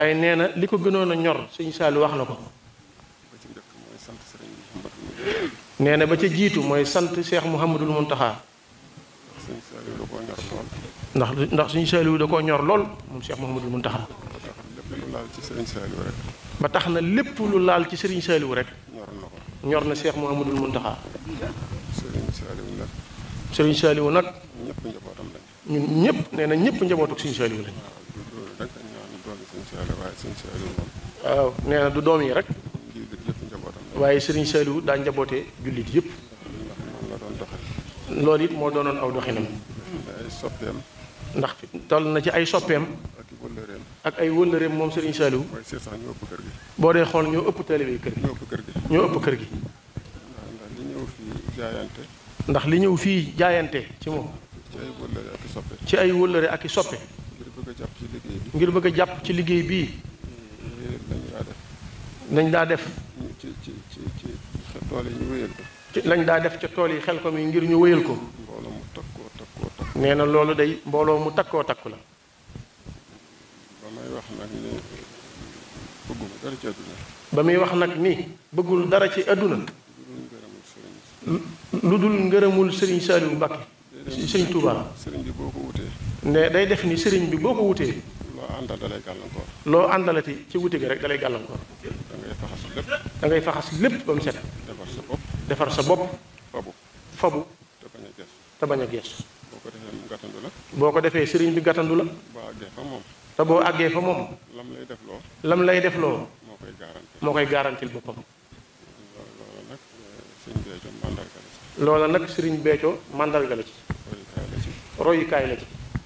waaye nee na li ko gënoon a ñor sëñ Saliou wax na ko ba ci njëkk mooy sant sëriñ Mouhamadou nee na ba ca jiitu mooy sant Cheikh Mouhamadul Mountakha sëñ Saliou da koo ñor lool ndax ndax sëñ Saliou da koo ñor lool moom Cheikh Mouhamadul Mountakha ba tax lépp lu laal ci sëriñ Saliou rek ba tax na lépp lu laal ci sëriñ Saliou rek ñor na ko ñor na Cheikh Mouhamadul Mountakha sëriñ Saliou nag sëriñ Saliou nag ñëpp njabootam lañ ñun ñëpp nee na ñëpp njabootuk sëñ Saliou lañ waaw du loolu rek dañ ñaan doomi sëñ Saliou waaye sëñ Saliou moom waaw nee na du doom yi rek ngir gi yëpp njabootam lañ waaye sëriñ Saliou daa njabootee jullit yëpp ndax noonu la doon doxal loolu it moo doonoon aw doxinam ay soppeem ndax toll na ci ay soppeem ak i wëllëreem ak ay wëllëreem moom sëriñ Saliou mooy seet sax ñoo ëpp kër gi boo dee xool ñoo ëpp taalibe kër gi ñoo ëpp kër gi ñoo ëpp kër gi ndax ndax li ñëw fii jaayante ndax li ñëw fii jaayante ci moom ci ay wëllëre ak i soppe ci ay wëllëre ak i soppe ngir bëgg a jàpp ci liggéey bi ngir bëgg a jàpp ci liggéey bii lañu daa def lañ daa def ñu ci ci ci ci tool yi ñu wéyal ko ci lañ daa def ca tool yi xel ko mi ngir ñu wéyal ko mbooloo mu takkoo takkoo takk nee na loolu day mbooloo mu takkoo takku la ba may wax nag ni bëgguma dara ci àdduna ba muy wax nag ni bëggul dara ci àdduna lu dul ngërëmul sëriñ lu dul ngërëmul sëriñ Saliou Mbacke sëriñ Touba sëriñ bi boo ko wutee ne day def ni sëriñ bi boo ko wutee loo àndal dalay gàllankoor loo àndalati ci wuti gi rek dalay gàllankoor da ngay faxas lépp da ngay faxas lépp ba mu set defar sa bopp defar sa bopp fabu fabu te bañ a ges te bañ a gees boo ko defee mu gàttandu la boo ko defee sëriñ bi gàttandu la boo àggee fa moom te boo àggee fa moom lam lay def loo lam lay def loo moo koy garanti moo koy garantil boppam loolu loolu nag sëñ Béthio mandarga la ci loola nag sëriñ Béthio mandarga la ci royukaay la ci royukaay la ci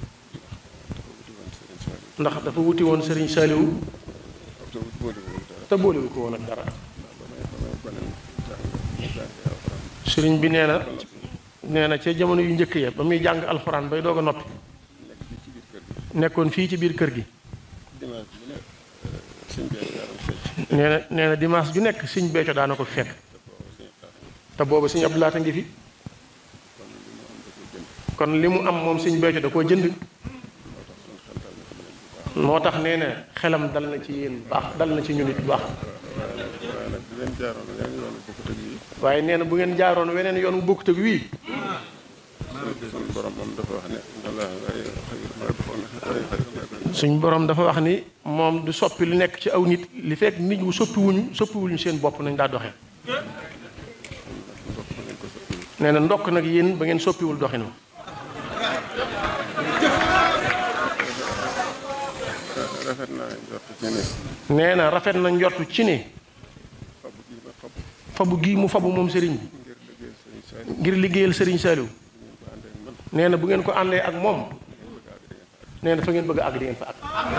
dafa wuti woon sëriñ Saliou ndax dafa wuti woon sëriñ Saliou te wuti boolewul dara te boolewu ko woon ak dara ndax ba may ba may gone jàng jàng alxuraan sëriñ bi nee na nee na ca jamono yu njëkk ya ba muy jàng alxuraan bay doog a noppi nekk fii ci biir kër gi nekkoon fii ci biir kër gi dimanche bu ne sëñ Béthio yaaram fecc nee na nee na dimanche ju nekk sëñ Béthio daana ko fi fekk te boobu sëñ Abdou te boobu sëñ Abdou Lahat a ngi fi kon li mu am da koy jënd kon li mu am moom sëñ Béthio da koo jënd moo tax suñu xel dal na ci yéen bu baax moo tax nee na xelam dal na ci yéen bu baax dal na ci ñun it bu baax waaye nag di leen jaaroon yeneen yoonu bokkut ak yi waaye nee na bu ngeen jaaroon weneen yoon wu bokkut ak wii suñu borom moom dafa wax ne wala ay xayir ma defoon na ay xayir ma defoon suñ borom dafa wax ni moom du soppi lu nekk ci aw nit li fekk nit wu soppiwuñu soppiwuñu seen bopp nañ daa doxee ndox ma ngeen ko soppi nee na ndokk nag yéen ba ngeen soppiwul doxinu rafet naa njort ci ne nee na rafet na njortu ci ne fabu gi ma fabu fabu gii mu fabu moom sëriñ bi ngir liggéeyal sëriñ Saliou ngir liggéeyal sëriñ Saliou ñu ko àndee ak man nee na bu ngeen ko àndee ak moom nee na fa ngeen bëgg a àgg di ngeen fa àgg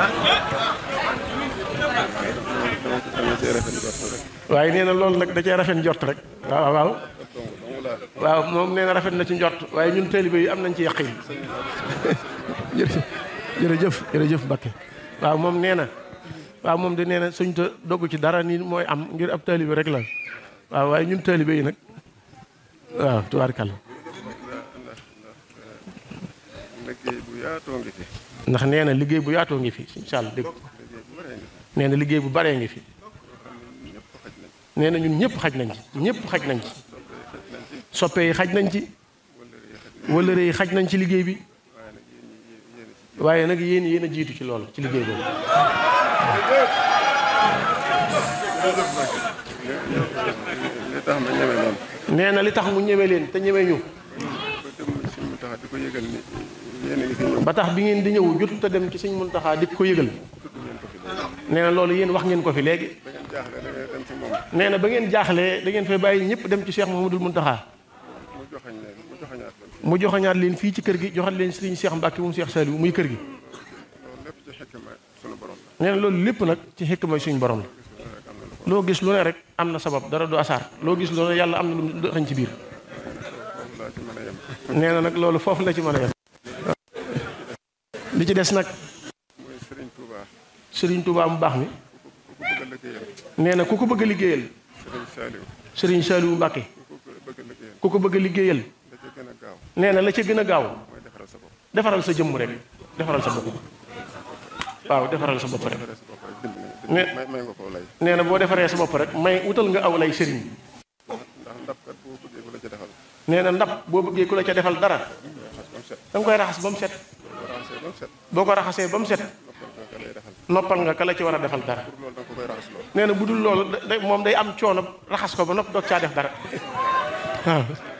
dama ko dama cee rafet njort rek waaye nee na loolu nag da cee rafet njort rek waaw waaw dong dong laa waaw moom nee na rafet na ci njort waaye ñun taalibe yi am nañ ci yaqin jërëjëf jërëjëf jërëjëf Mbakke waaw moom nee na waaw moom de nee na suñ ta dogg ci dara ni mooy am ngir ab taalibe rek la waaw waaye ñun taalibe yi nag waaw tubaarkàlla liggéey bu yaatoo ngi fi ndax nee na liggéey bu yaatoo ngi fi incha allah dégg liggéey bu baree ngi fi nee na liggéey bu baree ngi fi ñëpp xaj nañ nee na ñun ñëpp xaj nañ ci ñëpp xaj nañ ci soppe yi xaj nañ ci wëllëre yi xaj nañ ci liggéey bi waaye nag yéen yéen a jiitu ci loolu ci liggéey boobu li tax ma ñeme noonu nee na li tax mu ñeme leen te ñeme ñu ba dem si mu tax di ko yëgal ni yéen a ngi fi ñëw ba tax bi ngeen di ñëw jotut a dem ci sëñ Muntaxa di ko yëgal tudd ngeen ko fi léegi nee na loolu yéen wax ngeen ko fi léegi ba ngeen jaaxle da ngay dem ci moom nee na ba ngeen jaaxlee da ngeen fay bàyyi ñëpp dem ci Cheikh Mouhamadoul Muntaxa mu joxañ leen mu joxañaat leen fi mu joxañaat leen fii ci kër gi joxaat leen sëriñ Cheikh Mbacke moom Cheikh Saliou muy kër gi loolu lépp ci xekk ma sunu borom la nee na loolu lépp nag ci xekk mooy suñu borom la rek am na lu ko loo gis lu ne rek am na sabab dara du asaar loo gis lu ne yàlla am na lu mu dëxañ ci biir foofu laa ci mën a yem nee na nag loolu foofu la ci mën a yem li ci des nag mooy Serigne Touba Serigne Touba mu baax mi ku ko bëgg a liggéeyal nee na ku ko bëgg a liggéeyal Serigne Saliou Serigne Saliou Mbacke ku ko bëgg a liggéeyal ku ko bëgg a liggéeyal da ca gën a gaaw nee na la ca gën a gaaw mooy defaral sa bopp defaral sa jëmm rek defaral sa bopp waaw defaral sa bopp rek defaral sa bopp rek bind ne may may nga ko lay nee na boo defaree sa bopp rek may wutal nga aw lay sëriñ bi ndax ndab kat boo bëggee ku la ca defal nee na ndab boo bëggee ku la ca defal dara raxas ba mu set da nga koy raxas ba mu set boo raxasee ba mu set boo ko raxasee ba mu set noppal nga ka lay defal noppal nga ka la ci war a defal dara pour loolu da nga ko koy raxas loo nee na bu dul loolu da- da- moom day am coono raxas ko ba nopp doog caa def dara waaw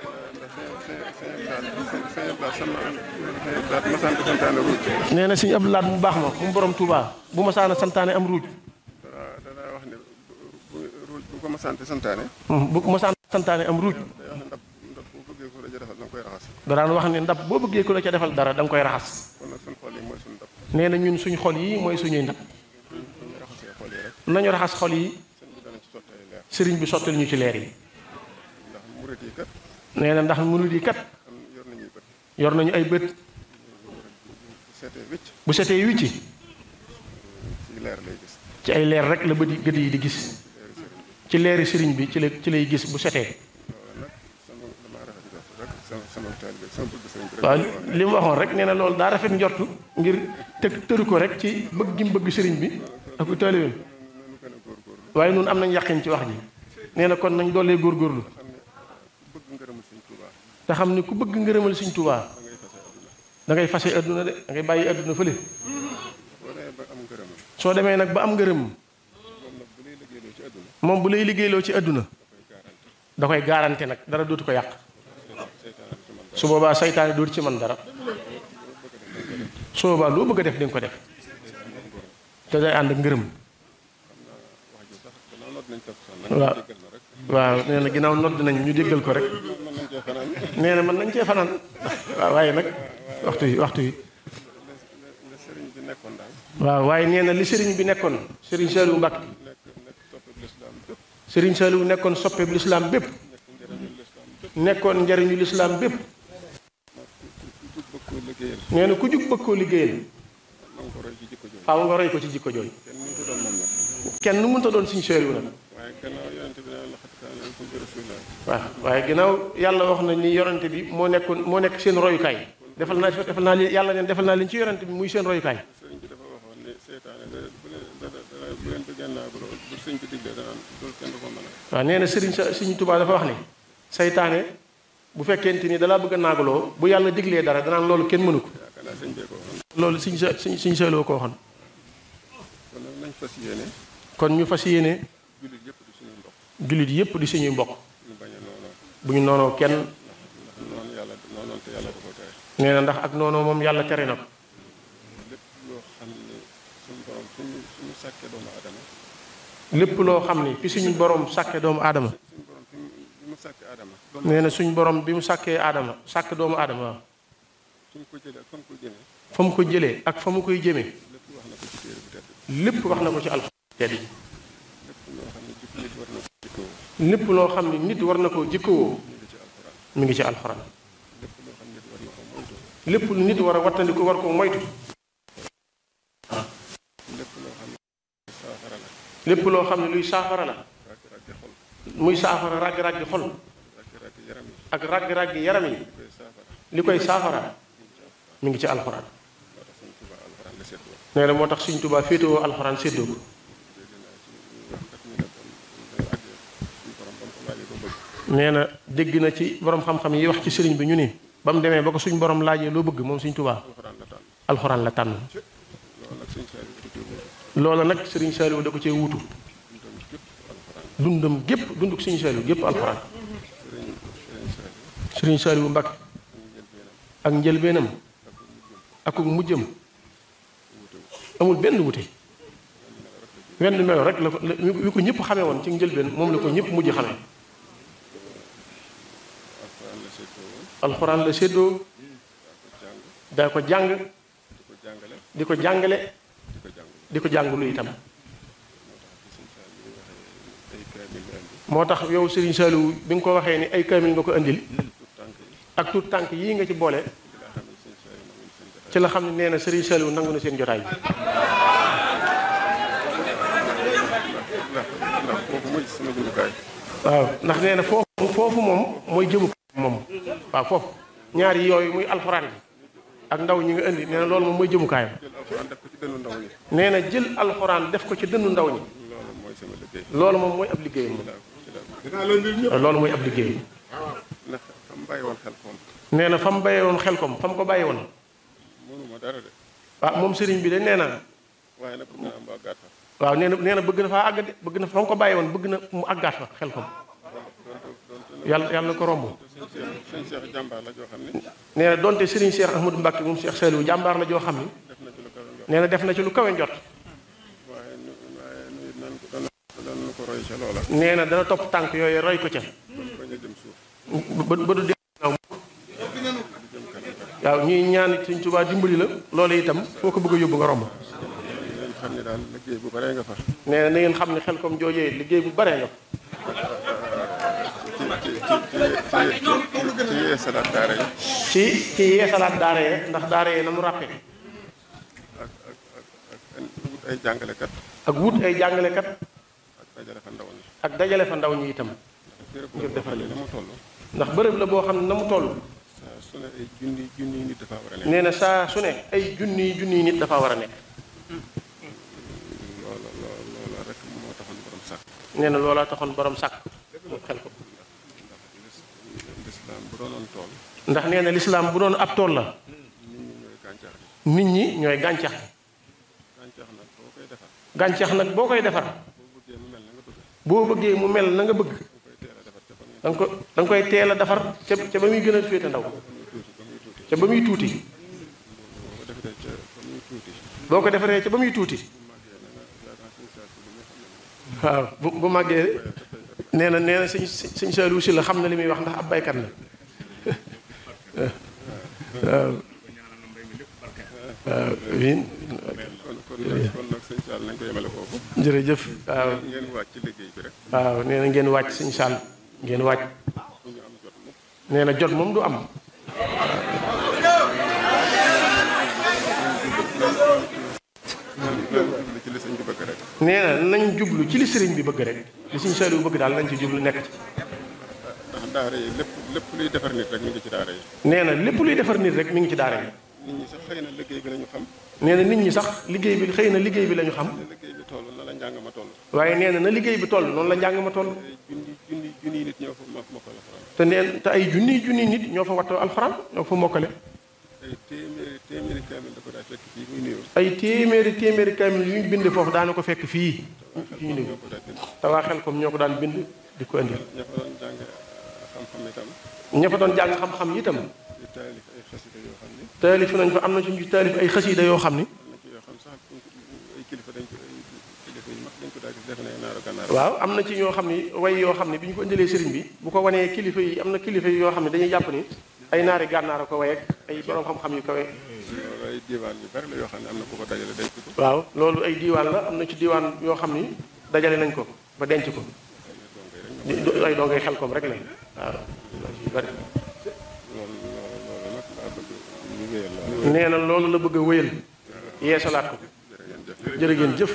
nee na sëñ Abdou Lahad mu baax ma mu borom Touba bu ma saana santaane am ruuj danaa wax ne bu ruuj bu ko ma sant santaane bu ma saana santaane am ruuj day wax ne ndab ndab boo bëggee ku la ca defal da nga koy raxas da daan wax ne ndab boo bëggee ku la ca defal dara da nga koy raxas kon nag suñu xol yi mooy suñu ndab nee na ñun suñ xol yi mooy suñuy ndab bu ñu raxasee xol yi rek nañu raxas xol yi sëñ bi dana ci sotti ay leer sëriñ bi sottal ñu ci leer yi ndax murit yi kat nee na ndax murid yi kat am yor nañuy bët yor nañu ay bët bu seetee wicc bu setee wicci ci leer lay gis ci ay leer rek la bët yi gët yi di gis ci leeri sëriñ bi ci la ci lay gis bu setee loolu nag sama damaa rafet jot rek sama sama taalibe sama bëgg sëriñ bi rek waaw li mu waxoon rek nee na loolu daa rafet njortu ngir tëg tëru ko rek ci bëgg gi mu bëgg sëriñ bi ak taalibeem nanu gën a góorgóorlu waaye nun am nañ yàqin ci wax ji nee na kon nañ doolee góorgóorlu xam ne ku bëgg ngërëmul sëñ Tuubaa te xam ni ku bëgg ngërëmal Sëriñ Tuubaa da ngay fase da ngay fase adduna àdduna de da ngay bàyyi adduna fële boo demee ba am ngërëmam soo demee nag ba am ngërëm moom nag bu lay liggéeyloo ci àdduna moom bu lay liggéeyloo ci adduna da koy garanti da koy garanté nag dara dootu ko yàq seytaane du ci man su boobaa saytaane dootu ci man dara su boobaa loo bëgg a def di nga ko def te day ànd ak ngërëm wax ji sax gannaaw noot nañ topp sax nag waaw jéggal na rek waaw nee na ginnaaw nodd nañ ñu déggal ko rek mën nañ cee fanaan nee na mën nañ cee fanaan waaw waaye nag waxtu yi waxtu yi la sëriñ bi nekkoon daal waaw waaye nee na li sëriñ bi nekkoon sëriñ Saliou Mbacke nekk nekk topp lislaam bépp sëriñ Saliou nekkoon soppeeb lislaam bépp nekk njëriñu lislaam bépp nekkoon njariñu lislaam bépp ku jug bëgg koo liggéeyal nee na ku jug bëgg koo liggéeyal na nga ko roy ci jikko jooju faaw nga roy ko ci jikko jooju kenn mënut a doon moom nag kenn nu mënta doon sëriñ Saliou nag waaye gannaaw yonente bi naan la xat kaan lakum fi rasulillah waaw waaye ginnaaw yàlla wax na ni yorante bi moo nekkoon moo nekk seen royukaay defal naa defal naa leen yàlla neen defal naa leen ci yorante bi muy seen royukaay sëriñ bi dafa waxoon ne seytaane da bu leen da da bu leen bëggee naa bu bu sëriñ bi diglee danaan loolu kenn du ko mën a waaw nee na sëriñ sa sëriñ Tuubaa dafa wax ne saytaane bu fekkente ni dalaa bëgg a naagaloo bu yàlla diglee dara danaan loolu kenn mënu ko yaakaar naa sëñ bee ko waxoon loolu sëriñ sa sëriñ sëriñ Saliou ko waxoon kon nag nañ fas yéene kon ñu fas yéene jullit yëpp di suñu mbokk jullit yépp di suñuy mbokk ñu bañ a noonoo bu ñu noonoo kenn ndax noonu yàlla noonoon te yàlla da ko tere nee na ndax ak noonoo moom yàlla tere na ko lépp loo xam ne suñu borom suñu suñu sàkkee doomu aadama lépp loo xam ni fi suñu borom sàkke doomu aadama suñu borom fi mu fi mu sàkkee aadama nee na suñu borom bi mu sàkkee aadama sàkk doomu aadama waaw suñ ko jëlee ak fa mu ko jëmee fa mu ko jëlee ak fa mu koy jëmee lépp wax na ko ci téere bu tedd lépp wax na ko ci alxuraan tedd ji lépp loo xam ne jikko nit war na ko jikkoo lépp loo xam ne nit war na ko jikkowoo ñu ngi ci alxuraan mi ngi ci alxuraan lépp loo xam ne nit war na ko moytu lépp lu nit war a wattandiku war ko moytu lépp loo xam ne saafara la lépp loo xam ne luy saafara la ràgg-ràggi xol muy saafara ràgg-ràggi xol ràgg-ràggi yaram yi ak ràgg-ràggi yaram yi koy saafara li koy saafara mi ngi ci alxuraan moo tax suñ tuba alxuraan la seet nee na moo tax Sëriñ Tuubaa féetewoo alxuraan séddoo ko woon nee na dégg na ci borom xam-xam yi wax ci sëriñ bi ñu ni ba mu demee ba ko suñ borom laajee loo bëgg moom Sëriñ Tuubaa alxuraan la tànn alxuraan la tànn loolu nag suñ saa yi loola nag Sëriñ Saliou ko téye da ko cee wuutu dundam gépp alxuraan dundam gépp dunduk Sëriñ Saliou gépp alxuraan sëriñ sëriñ saa yi Sëriñ Saliou Mbacke ak njëlbeenam ak njëlbeenam ak mujjam amul benn wute wenn melo rek la ko wi ko ñëpp xamee woon ci njëlbeen moom la ko ñëpp mujj xamee alxuraan la seetoo woon alxuraan la séddoo daa ko jàng daa ko jàng di ko jàngale di ko jàngale di ko jàng di ko jàngulu itam moo tax bi suñ saa yi waxee ay kaamil yu andi moo tax yow Serigne Saliou bi nga ko waxee ni ay kaamil nga ko indil tout tànk yi ak tuut tànk yii nga ci boole di laa xam ne suñ saa yi nanguñ seen jotaay ci la xam ne nee na Serigne Saliou nangu na seen jotaay bi ndax ndax kooku mooy sama jumtukaay waaw ndax nee na foofu foofu moom mooy jëmu moom waaw foofu ñaari yooyu muy alxuraan bi ak ndaw ñi nga indi nee na loolu moom mooy jëmukaayam jël alxuraan def ko ci dënnu ndaw ñi nee na jël alxuraan def ko ci dënnu ndaw ñi loolu mooy sama liggéey loolu moom mooy ab liggéeyam moom ci laa loolu mooy ab liggéeyam ndax xam bàyyi woon xel koom nee na fa mu bàyyi woon xel kom fa mu ko bàyyi woon mënuma dara de ah moom sëriñ bi de nee na waaye nag bëgg naa am ba gàtt fa waaw nee na nee na bëgg na faa àgg de bëgg na fa mu ko bàyyi woon bëgg na mu àggaat fa xel kom yàlla yàlla na ko romb sëñ Cheikh sëñ Cheikh jàmbaar la joo xam ne nee na donte sëriñ Cheikh Ahmadou Mbacke moom Cheikh Saliou jàmbaar la joo xam ni def na ci lu kawe njort nee na def na ci lu kawe njot waaye nu waaye nu it nan ko doon doon ko roy ca loola nee na dana topp tànk yooyu roy ko ca bañ a jëm suuf ba ba du dee naaw waaw ñuy ñaan Sëriñ Tuubaa dimbali la loolu itam foo ko bëgg a yóbbu nga romb ngeen xam ne daal liggéey bu baree nga fa nee na na ngeen xam ne xel kom joojee liggéey bu baree nga ci ci ci ci ci yeesalaat daara yi ci ci yeesalaat daara ye ndax daara ye na mu ràppe ak ak ak ak wut ay jàngalekat ak wut ay jàngalekat ak dajale fa ndaw ñi ak dajale fa ndaw ñi itam béréb ngir defar la mu toll ndax bërëb la boo xam ne na mu toll saa su ne ay junni junni nit dafa war a nekk nee na saa su ne ay junniy junniy nit dafa war a nekk loola loola loola rek moo taxoon borom sax nee na loolaa taxoon borom sàkk mu xel ko lislaam bu doonoon tool ndax nee na lislaam bu doon ab tool la nit ñi ñooy nit ñi ñooy gàncax gi gàncax gàncax nag boo koy defar gàncax nag boo koy defar boo bëggee mu mel na nga bëgg boo bëggee mu mel na nga bëgg koy teel a defar ca fa ngeen da nga ko da nga koy teel a defar ca ca ba muy gën a féete ndaw tuuti ba muy tuuti ca ba muy tuuti boo ko defee ca ba muy tuuti boo ko defaree ca ba muy tuuti waaw bu bu màggee nee na nee na sëñ sëñ Saliou si la xam na li muy wax ndax ab baykat la waaw waaw amiin kon kon nag kon nag sëñ Sall nañ ko yemale foofu jërëjëf waaw ngeen wàcc ci liggéey bi rek waaw nee na ngeen wàcc sëñ Sall ngeen wàcc bu ñu am jot mukk nee na jot moom du am li ci li sëñ bi bëgg rek nee na nañ jublu ci li sëriñ bi bëgg rek li sëñ Saliou bëgg daal nañ ci jublu nekk ci ndax daara yi lépp lépp luy defar nit rek mi ngi ci daara yi nee na lépp luy defar nit rek mi ngi ci daara yi nit ñi sax xëy na liggéey bi lañu xam nee na nit ñi sax liggéey bi xëy na liggéey bi la ñu xam ne liggéey bi toll na la njàng ma toll waaye nee na na liggéey bi toll noonu la njàng ma toll ay junni junni junni nit ñoo fa ma ma ko la faral te neen te ay junniy junniy nit ñoo fa wattoo alxuraan ñoo fa mokkale ay téeméeri téeméeri kaamil da ko daa fekk fii muy nuyoo ay téeméeri téeméeri kaamil yu ñu bind foofu daana ko fekk fii fi ñu néew ñoo ko daa bind te waa xel comme ñoo ko daan bind di ko indi ña fa doon jàng xam-xam itam ña fa doon jàng xam-xam itam di taalif ay xasida yoo xam ni taalif nañ fa am na ci ñu taalif ay xasiida yoo xam ni am na ci yoo xam sax buñ ko ay kilifa dañ ko ay kilifa yu mag dañ ko daa gis defe ne naaru gànnaar waaw am na ci ñoo xam ni way yoo xam ni bi ñu ko indilee sëriñ bi bu ko wanee kilifa yi am na kilifa yi yoo xam ne dañuy jàpp ni ay naari gànnaar a ko way ak ay borom xam-xam yu kawe loolu ay diiwaan yu bari la yoo xam ne am na ku ko dajale denc ko waaw loolu ay diiwaan la am na ci diiwaan yoo xam ni dajale nañ ko ba denc ko di di- ay dongay xel kom rek la waaw yu bari loolu loolu loolu nag laa bëgg ñu wéyal loolu nee na loolu la bëgg a wéyal yeesalaat ko jërë ngeen jëf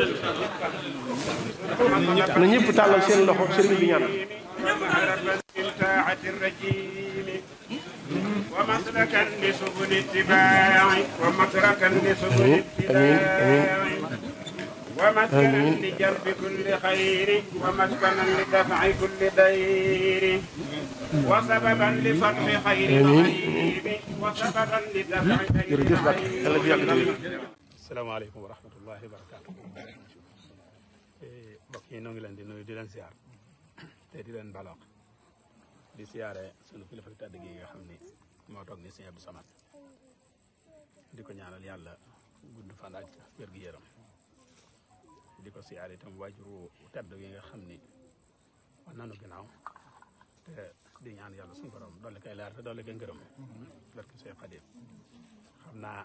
na ñëpp tàllal seen loxo sëriñ bi ñaan من طاعة الرجيم ومسلكا لسبل اتباع ومتركا لسبل آمين، آمين، اتباع ومسكنا لجلب كل خير ومسكنا لدفع كل دير وسببا لفتح خير الغيب وسببا لدفع خير jërëjëf Mbacke yàlla fi yàgg tëwér salaamaaleykum wa rahmatullahi wa barakaatu mbokk yi noo ngi leen di nuyu di leen siyaar te di leen balaax di siyaare sunu kilifa tàdd gi nga xam ni moo toog ni sëñ Abdou Samad di ko ñaanal yàlla gudd fan ak wér gi yaram di ko siyaare itam waajuru tedd gi nga xam ni war nanu ginnaaw te di ñaan yàlla suñu borom dolli koy leer te dolli koy ngërëm barke Seex Xaadim xam naa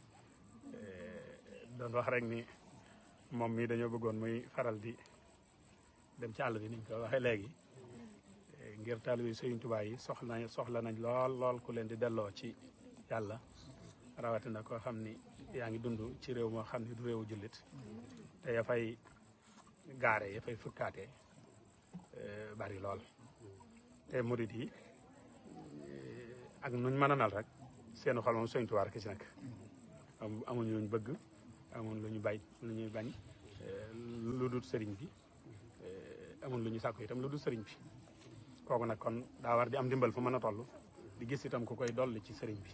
doon wax rek ni moom mii dañoo bëggoon muy faral di dem ci àll bi niñ ko waxee léegi ngir taalibe yi Sëriñ Tuubaa yi soxla soxla nañ lool lool ku leen di delloo ci yàlla rawatina koo xam ni yaa ngi dund ci réew moo xam ni du réewu jullit te ya fay gaare ya fay fukkaate bari lool te murit yi ak nuñ mën a nal rek seen xol moom Sëñ Tuubaa rek ci nekk amuñ luñ bëgg amuñ lu ñu bay lu ñuy bañ lu dul sëriñ bi amuñ lu ñu sàkku itam lu dul sëriñ bi kooku nag kon daa war di am dimbal fu mën a toll di gis itam ku koy dolli ci sëriñ bi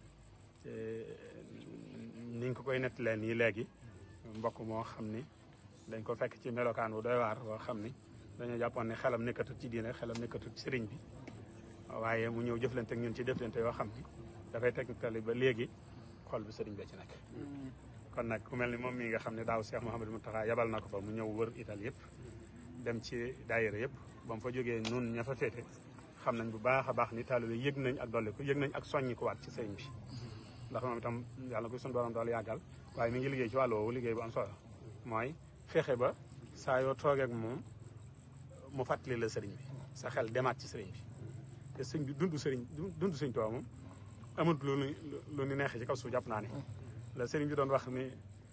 ni nga ko koy nettalee nii léegi mbokk moo xam ni dañ ko fekk ci melokaan wu doy waar boo xam ni dañoo jàppoon ne xelam nekkatut ci diine xelam nekkatut ci sëriñ bi waaye mu ñëw jëflante ak ñun ci jëflante yoo xam ni dafay tegtali ba léegi xol bi sëriñ bi ci nekk kon nag ku mel ni moom mii nga xam ne daaw Cheikh Mouhamadou Mountakha yabal na ko fa mu ñëw wër Italie yëpp dem ci daayira yëpp ba mu fa jógee nun ña fa féete xam nañ bu baax a baax ni taalibe yëg nañ ak dolli ko yëg nañ ak soññi ko waat ci sëriñ bi ndax moom itam yàlla ko suñu borom dool yàggal waaye mi ngi liggéey ci wàllu woowu liggéey bu am solo mooy fexe ba saa yoo toogee ak moom mu fàttali la sëriñ bi sa xel demaat ci sëriñ bi te sëñ bi dund sëriñ dund sëñ Tuubaa moom amut lu nu lu nu neexee ci kaw suuf jàpp naa ne la sëriñ bi doon wax ni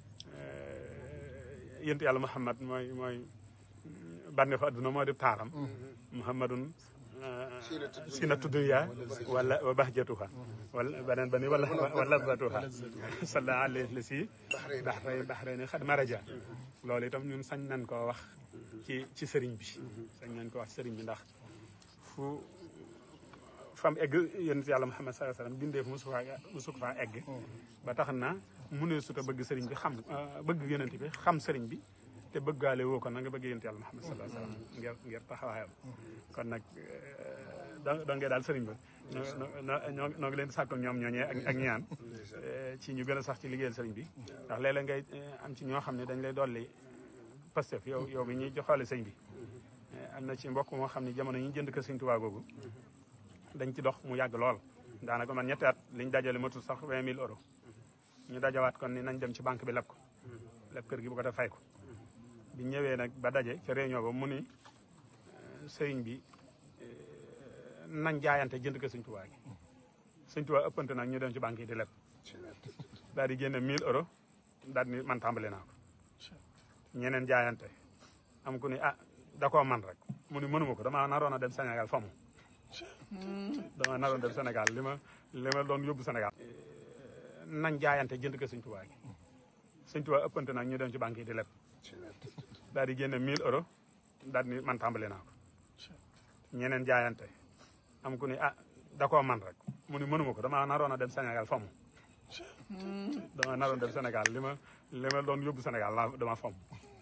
yént yàlla Muhammad mooy mooy bànneexu adduna moo di taaram Muhammadun sinatu dunya wala wa bahjatuha wala beneen ba ni wala wala batuha salla alayhi la si baxray baxray ni xad maraja loolu itam ñun sañ nañ koo wax ci ci sëriñ bi sañ nañ ko wax sëriñ bi ndax fu fam egg yonent yàlla Muhammad sallallahu alayhi wasallam bindee fu musu faa musu faa egg ba tax na mu ne suta bëgg sëriñ bi xam bëgg yonent bi xam sëriñ bi te bëggaale woo ko na nga bëgg yonent yàlla Muhammad sallallahu alayhi wasallam ngir ngir taxawaayam kon nag da da ngay daal sëriñ ba ñoo ñoo ngi leen di sàkkal ñoom ñooñee ak ak ñaan ci ñu gën a sax ci liggéeyal sëriñ bi ndax léeg-léeg ngay am ci ñoo xam ne dañ lay dolli pastef yow yow mi ñuy joxaale sëñ bi am na ci mbokk moo xam ne jamono yi ñu jënd ko sëñ Tuubaa googu dañ ci dox mu yàgg lool daanaka man ñetti at liñ dajale matul sax vingt mille euros ñu dajawaat kon ni nañ dem ci banque bi leb ko leb kër gi bu ko def fay ko bi ñëwee nag ba daje ca réunion ba mu ni sëriñ bi nañ jaayante jënd ko sëñ Tuubaa gi sëñ Tuubaa ëppante nag ñu dem ci banque yi di leb daal di génne 1000 euros daal di ni man tàmbali naa ko ñeneen jaayante am ku ni ah da koo man rek mu ni mënuma ko dama naroon a dem Sénégal fa mu dama naroon dem Sénégal li ma li ma doon yóbbu Sénégal nañ jaayante jënd ko sëñ Tuubaa gi sëñ Tuubaa ëppante nag ñu dem ci banque yi di leb daal di génne 1000 euros daal di ni man tàmbali naa ko ñeneen jaayante am ku ni ah da koo man rek mu ni mënuma ko dama naroon a dem Sénégal fa mu dama naroon dem Sénégal li ma li ma doon yóbbu Sénégal la dama fam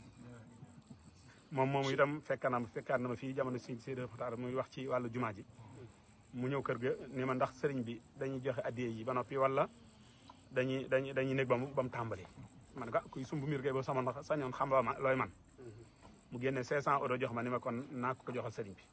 moom moomu itam fekk na ma fekkaat na ma fii jamono si Seydi Fatar muy wax ci wàllu jumaa ji mu ñëw kër ga ni ma ndax sëriñ bi dañuy joxe addiye yi ba noppi wala dañuy dañuy dañuy nekk ba mu ba mu tàmbali man ko kuy sumb mbir kay ba sama ndax sañoon xam ma looy man mu génne 500 euros jox ma ni ma kon naa ko ko joxal sëriñ bi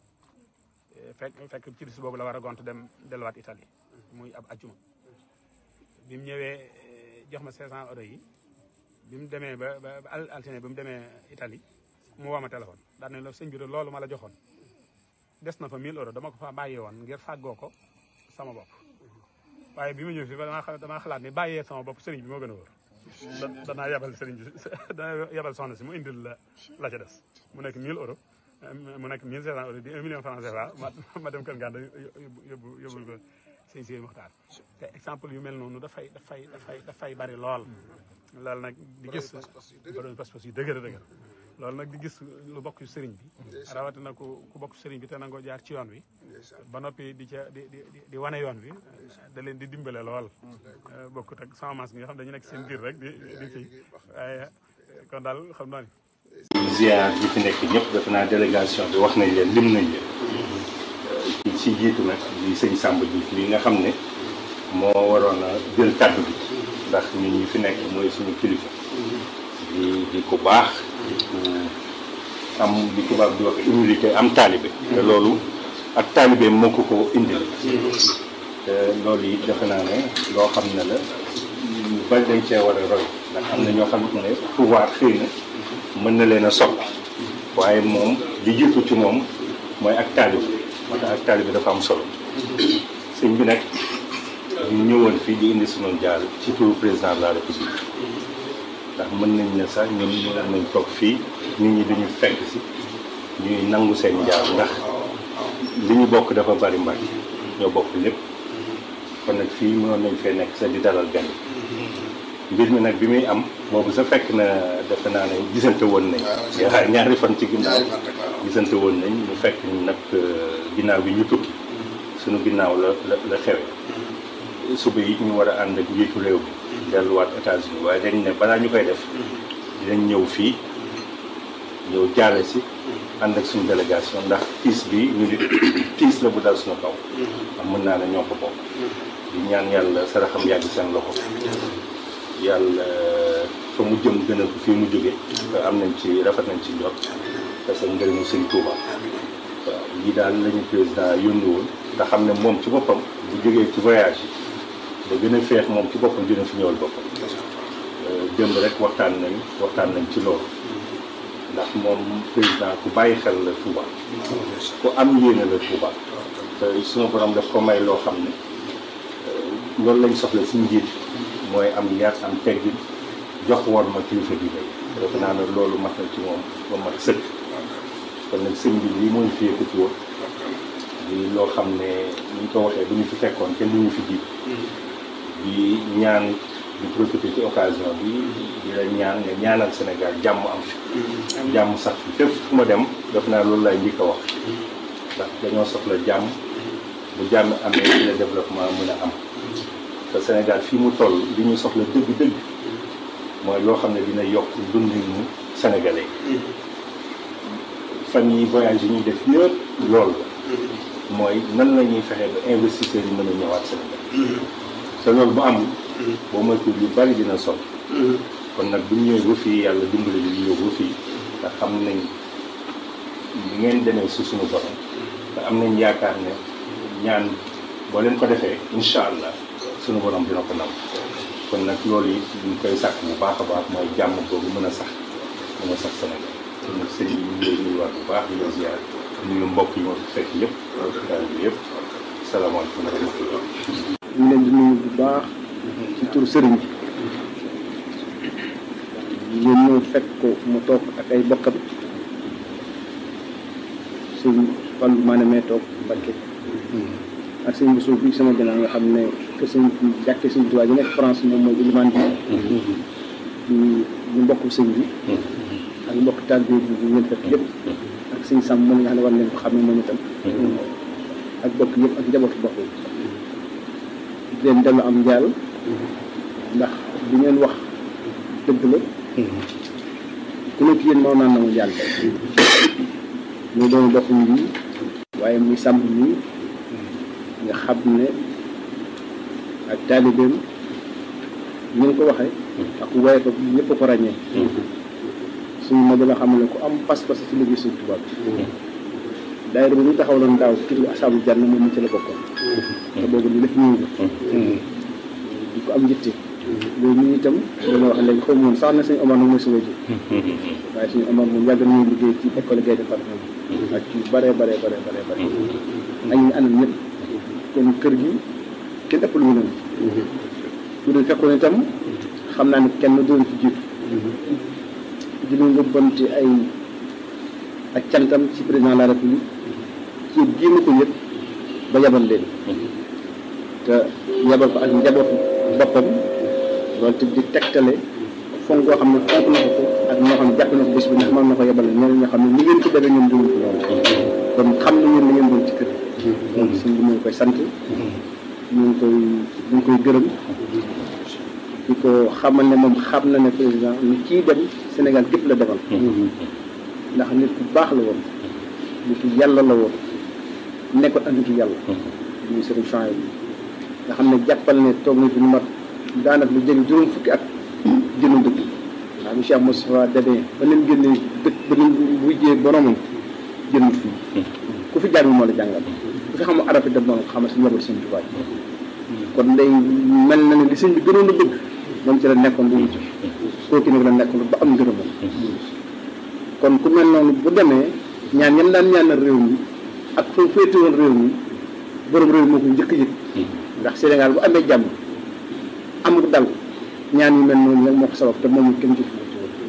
fekk fekk ci bis boobu la war a gont dem delluwaat Italie muy ab ajjuma bi mu ñëwee jox ma 500 euros yi bi mu demee ba ba altine bi mu demee Italie mu woo ma téléphone daal ne la sëñ bi de loolu ma la joxoon des na fa 1000 euros dama ko fa bàyyee woon ngir fàggoo ko sama bopp waaye bi ma ñëw fii damaa damaa xalaat ni bàyyee sama bopp sëriñ bi moo gën a wóor danaa yebal sëriñ bi danaa yebal soxna si mu indil la la ca des mu nekk 1000 euros mu nekk 1500 euros di 1 million franc CFA ma ma dem kër Nganda yóbbu yóbbul ko sëñ si Muxtaar te exemple yu mel noonu dafay dafay dafay dafay bari lool loolu nag di gis borom pas-pas yu dëgër dëgër loolu nag di gis lu bokk ci sëriñ bi rawatina ku ku bokk sëriñ bi te nangoo jaar ci yoon wi ba noppi di ca di di di wane yoon wi da leen di dimbale lool bokkut ak sama maas bi nga xam dañu nekk seen biir rek di di kii waaye kon daal xam naa ni ziar yi fi nekk ñëpp defe naa délégation bi wax nañ leen lim nañ leen ci ci jiitu nag di sëñ Samba Diouf li nga xam ne moo waroon a jël kàddu bi ndax ñun ñi fi nekk mooy suñu kilifa di di ku baax di ku am li tubaab di wax humilité am taalibe te loolu ak taalibe moo ko ko indil te loolu yi defe naa ne loo xam ne la ñu bari dañ cee war a roy ndax am na ñoo xamante ne pouvoir xëy na mën na leen a soppi waaye moom li jiitu ci moom mooy ak taalibe moo tax ak taalibe dafa am solo sëñ bi nag ñu ñëwoon fii di indi sunu jaar ci turu président de la république ndax mën nañ ne sax ñun ñu nañ toog fii nit ñi duñu fekk si ñuy nangu seen jaar ndax li ñu bokk dafa bari mbag ñoo bokk lépp kon nag fii mënoon nañ fee nekk sa di dalal gan mbir mi nag bi muy am boobu sa fekk na defe naa ne gisante woon nañ yaa ñaari fan ci ginnaaw gisante woon nañ ñu fekk ñu nag ginnaaw bi ñu tukki suñu ginnaaw la la la xewe suba yi ñu war a ànd ak njiitu réew bi delluwaat États-Unis waaye dañ ne balaa ñu koy def dinañ ñëw fii ñëw jaale si ànd ak suñu délégation ndax tiis bi ñu di tiis la bu dal suñu kaw am mën naa ne ñoo ko bokk di ñaan yàlla saraxam yàgg seen loxo yàlla fa mu jëm gën a ko fii mu jóge te am nañ ci rafet nañ ci njot parce que ngërëmu sëñ Touba waaw lii daal lañu président yónni woon nga xam ne moom ci boppam bu jógee ci voyage yi da gën a feex moom ci boppam dina fi ñëwal boppam démb rek waxtaan nañ waxtaan nañ ci loolu ndax moom président ku bàyyi xel la Touba ku am yéene la Touba te sunu borom daf ko may loo xam ne loolu lañ soxla suñu njiit mooy am yar am teggin jox war ma kilifa bi lay defe naa ne loolu mat na ci moom ba mat sëkk kon nag sëñ bi lii mooy fi yëkkati woon di loo xam ne ni ñu ko waxee bu ñu fi fekkoon kenn du ñu fi jiit di ñaan di profiter ci occasion bi di la ñaan nga ñaanal Sénégal jàmm am fi jàmm sax fi fépp fu ma dem def naa loolu lay njëkk a wax ndax dañoo soxla jàmm bu jàmm amee ci la développement mën a am te Sénégal fii mu toll li ñu soxla dëgg-dëgg mooy loo xam ne dina yokk dundinu sénégalais fan yi voyage yi ñuy def yëpp loolu la mooy nan la ñuy fexe ba investisseurs yi mën a ñëwaat Sénégal te loolu bu amul boo moytuwul yu bari dina sol kon nag bu ñu ñëwee ba fii yàlla dimbali ñu ñëw ba fii te xam nañ li ngeen demee si suñu borom te am nañ yaakaar ne ñaan boo leen ko defee incha allah suñu borom dina ko nam kon nag loolu it ñu koy sàkk bu baax a baax mooy jàmm boobu mën a sax mën a sax Sénégal kon nag sëñ bi ñu ngi lay nuyuwaat bu baax di la ziar nuyu mbokk yi ma fi fekk yëpp daal bi yëpp salaamaaleykum wa rahmatullah ñu leen di nuyu bu baax ci tur sëriñ bi ngeen ñëw fekk ko mu toog ak ay bokkam sëñ Fallou Mané mee toog Mbacké ak sëñ Bousso bi sama ginnaaw nga xam ne que sëñ jàkkee sëñ Tuubaa ji nekk France moom mooy ilimaan bi ñu ñu mbokk sëñ bi ak mbokk taalibe bi ñu ngeen fekk yëpp ak sëñ Sam moom nga xam ne war leen ko xam ne moom itam ak bokk yëpp ak njabootu bokk yi di leen dellu am njaal ndax li ngeen wax dëgg la ku nekk yéen moo naan na mu njaal tey muy doon bokkuñ bi waaye muy sàmm nii nga xam ne ak taalibeem ñu ngi ko waxee ak waaye ko ñëpp ko ràññee suñu mag la xam ne ku am pas-pas ci liggéey suñu tubaab daayira bi ñu taxawaloon daaw tur asaabu jànn moom mu ci la bokkoon te boobu ni lépp ñëw di ko am njitte loolu ñu itam loolu wax léegi xaw ma woon sax na suñu Omar nag mooy suñu ji waaye suñu Omar moom yàgg nañu liggéey ci école Gaye Fatma ak ci bare bare bare bare bare ak ñu àndal ñëpp kon kër gi kenn ëpp lu mu leen bu dul fekkoon itam xam naa ne kenn doon ci jiitu di ñu ngëbbante ay ak cantam ci président de la république ci gii ma ko yëpp ba yabal leen te yabal ko ak njabootu boppam loolu te di tegtale fonk koo xam ne fonk na ko ko ak ñoo xam ne jàpp na ko bés bi ndax mën na ko yabal ñeneen ñoo xam ne ni ngeen ko defee ñoom duñu ko loolu kon xam na ngeen li ngeen doon ci kër donc suñ bi mu ngi koy sant ñu ngi koy ñu ngi koy gërëm di ko xamal ne moom xam na ne président ni kii dem Sénégal gépp la demal ndax nit ku baax la woon nitu yàlla la woon nekkoon ak nitu yàlla muy sëriñ champs bi nga xam ne jàppal ne toog na fi lu mat daanaka lu jege juróom fukki at jënu dëkk ndax bi Cheikh Moustapha demee ba leen génnee dëkk ba leen wujjee boromam jënut fii ku fi jàng moo la jàngal ku fi xam arab yi dem noonu xamal si njaboot sëñ Tuubaa kon day mel na ne li sëñ bi gënoon a bëgg moom ci la nekkoon lu wuti kooku nag la nekkoon ba am ngërëmam kon ku mel noonu bu demee ñaan yan daan ñaanal réew mi ak foo féete woon réew mi borom réew moo ko njëkk yëg ndax Sénégal bu amee jàmm amul dal ñaan yu mel noonu nag moo ko sabab te moom kenn jëf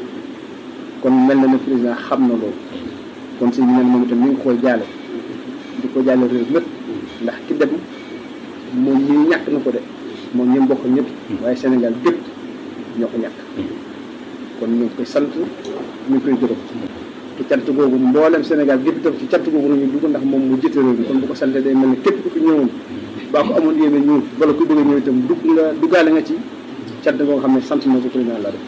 kon mel na ne président xam na loolu kon si ñu ne moom itam mi ngi koy jaale di ko jaale réew mépp ndax ki dem moom ñii ñàkk na ko de moom ñi mbokk ñëpp waaye Sénégal gépp ñoo ko ñàkk kon ñu ngi koy sant ñu ngi koy gërëm te cant googu mboolem Sénégal gépp itam ci cant googu nañu dugg ndax moom mu jiite réew mi kon bu ko santee day mel ne képp ku fi ñëwoon baa ko amoon yéene ñëw wala ku bëgg a ñëw itam dugg nga duggaale nga ci cant goo xam ne sant na ko président la def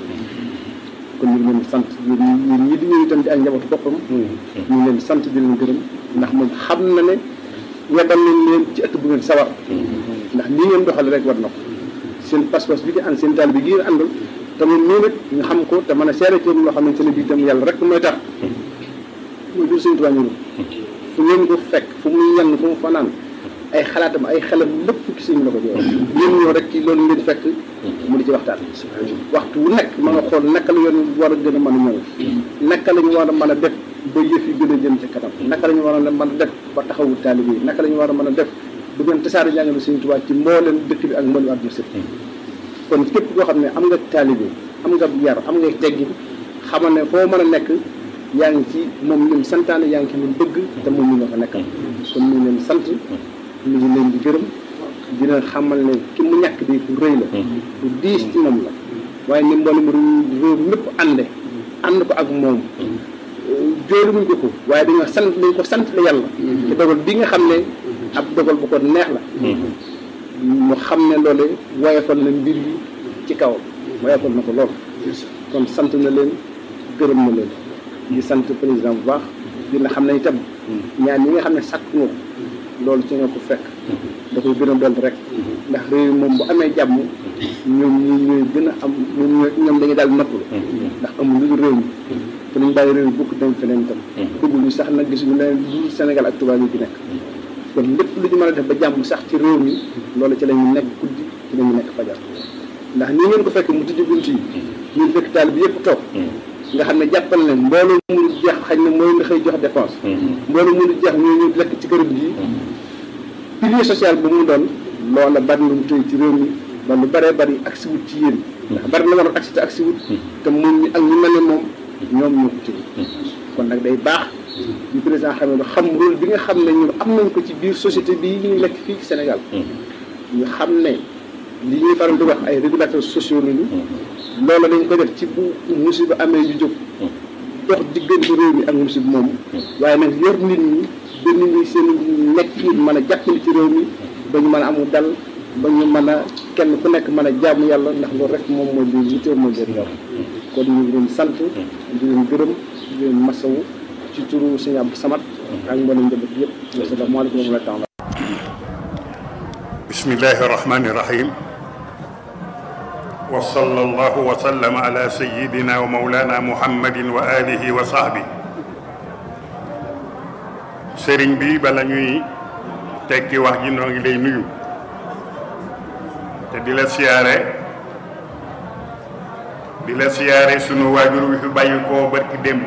kon ñu ngi leen di sant yéen ñi yéen ñi di ñëw itam di ay njabootu boppam ñu ngi leen di sant di leen gërëm ndax moom xam na ne weddal nañ leen ci ëtt bu ngeen sawar ndax lii ngeen doxale rek war na ko seen pas-pas bi di ànd seen taal bi ngeen àndal te moom nii nag ñu xam ko te mën a seere ci loo xamante ne bii itam yàlla rek mooy tax mooy jur seen tubaab ñu fu ngeen ko fekk fu muy yenn fu mu fanaan ay xalaatam ay xelam lépp ci sëñ la ko jox yéen ñoo rek ci loolu leen fekk mu di ci waxtaan waxtu wu nekk ma nga xool naka la yoon war a gën a mën a ñëw naka la ñu war a mën a def ba yëf yi gën a jëm ci kanam naka la ñu war a mën a def ba taxawu taalibe yi naka la ñu war a mën a def bu ngeen tasaare jàngale sëñ Tuubaa ci mbooleem dëkk bi ak mbooleem àdduna si kon képp koo xam ne am nga taalibe am nga yar am nga teggin xamal ne foo mën a nekk yaa ngi ci moom lim santaane yaa ngi ci lim bëgg te moom ñu nga fa nekkal kon ñu ngi leen sant ñu ngi leen di gërëm dina xamal ne ki mu ñàkk di ku rëy la ku diis ci moom la waaye ni mboolem réew mépp ànde ànd ko ak moom jóoru muñ ko ko waaye dañoo sant dañ ko sant la yàlla te dogal bi nga xam ne ab dogal bu ko neex la mu xam ne loole woyofal na mbir yi ci kaw woyofal na ko lool kon sant na leen gërëm na leen di sant président bu baax dina xam ne itam ñaan yi nga xam ne sàkk nga ko loolu ci nga ko fekk da koy gën a doon rek ndax réew moom bu amee jàmm ñoom ñi ñooy gën a am ñoom dañuy daal noppalu ndax amul lu dul réew mi te nañ bàyyi réew mi bukk dem feneen itam bëgguñu sax nag gisuñu leneen lu Sénégal ak tubaab yi fi nekk kon lépp lu ñu mën a def ba jàmm sax ci réew mi loolu ci la ñu nekk guddi ci la ñu nekk fajar ndax nii ngeen ko fekk mu tijji bunt yi ñun fekk taal bi yëpp toog nga xam ne jàppal leen mbooloo mënu jeex xañ na mooy nga xëy jox dépense mbooloo mënu jeex ñoo ñu lekk ci këram gi pilier social bu mu doon loola bari lu mu tëy ci réew mi ba lu bëree bari agsi wut ci yéen ndax bari na waroon agsi te agsi wut te moom ñi ak ñu mel ne moom ñoom ñoo ko tëy kon nag day baax ñu président xam ne xam rôle bi nga xam ne ñun am nañ ko ci biir société bii ñuy lekk fii ci Sénégal ñu xam ne li ñuy faral di wax ay régulateurs sociaux lañu loolu dañ ko def ci bu musiba amee ñu jóg dox diggante réew mi ak musiba moomu waaye nag yor nit ñi ba nit ñi seen nekk yi mën a jàppale ci réew mi ba ñu mën a amul dal ba ñu mën a kenn ku nekk mën a jaamu yàlla ndax loolu rek moom mooy li yitteel mooy leen yor kon ñu ngi leen sant di leen gërëm di leen masawu ci turu sëñ Abdou Samad ak mboolem njaboot yëpp asalaamaaleykum wa rahmatulah bismillahi rahmani rahim wa sallallahu wa sallam ala sayyidina wa mawlana muhammadin wa alihi wa sahbi sëriñ bi bala ñuy tekki wax ji noo ngi lay nuyu te di la siyaare di la siyaare sunu waajur wi fi bàyyi koo barki démb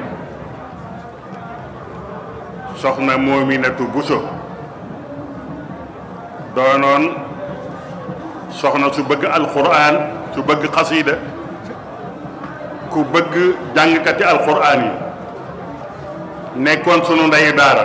soxna Moominatu Buso doonoon soxna su bëgg alquran su bëgg xasida ku bëgg jàngkati alquran yi nekkoon sunu ndeyu daara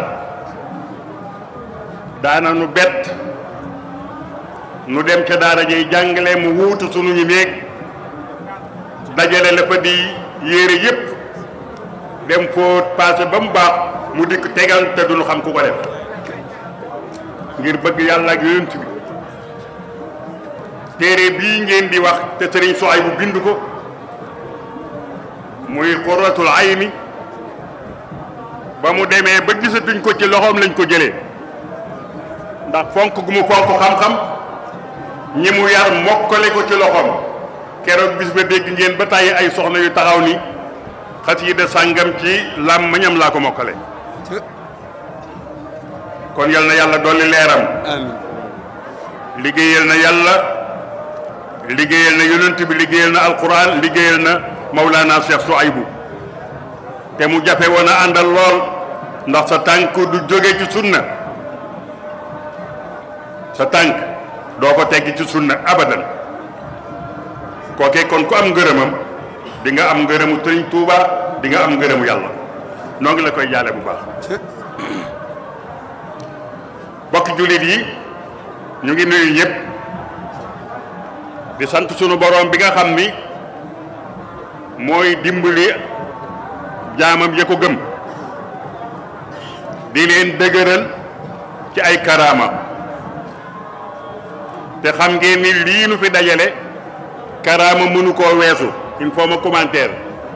daana nu bett nu dem ca daara jay jàngale mu wuutu sunu ñu néeg dajale la fa di yére yépp dem foo paase ba mu baax mu dikk tegal te duñu xam ku ko def ngir bëgg yàlla ak yonent bi téere bii ngeen di wax te sëriñ Soay bu bind ko muy qurratul ayni ba mu demee ba gisatuñ ko ci loxoom lañ ko jëlee ndax fonk gu mu fonk xam-xam ñi mu yar mokkale ko ci loxoom keroog bis ba dégg ngeen ba tàyyi ay soxna yu taxaw ni xasida sàngam ci làmmiñam laa ko mokkale kon yal na yàlla dolli leeram liggéeyal na yàlla liggéeyal na yonent bi liggéeyal na alquran liggéeyal na Maulana Cheikh Souaïbou te mu jafe woon a àndal lool ndax sa tànk du jóge ci sunna sa tànk doo ko teggi ci sunna abadan kookee kon ku am ngërëmam di nga am ngërëmu Sëriñ Tuuba di nga am ngërëmu yàlla noo ngi la koy jaale bu baax bokk jullit yi ñu ngi nuyu ñëpp di sant sunu boroom bi nga xam ni mooy dimbali jaamam ya ko gëm di leen dëgëral ci ay karaama te xam ngeen ni lii nu fi dajale karaama mënu koo weesu il faut ma commentaire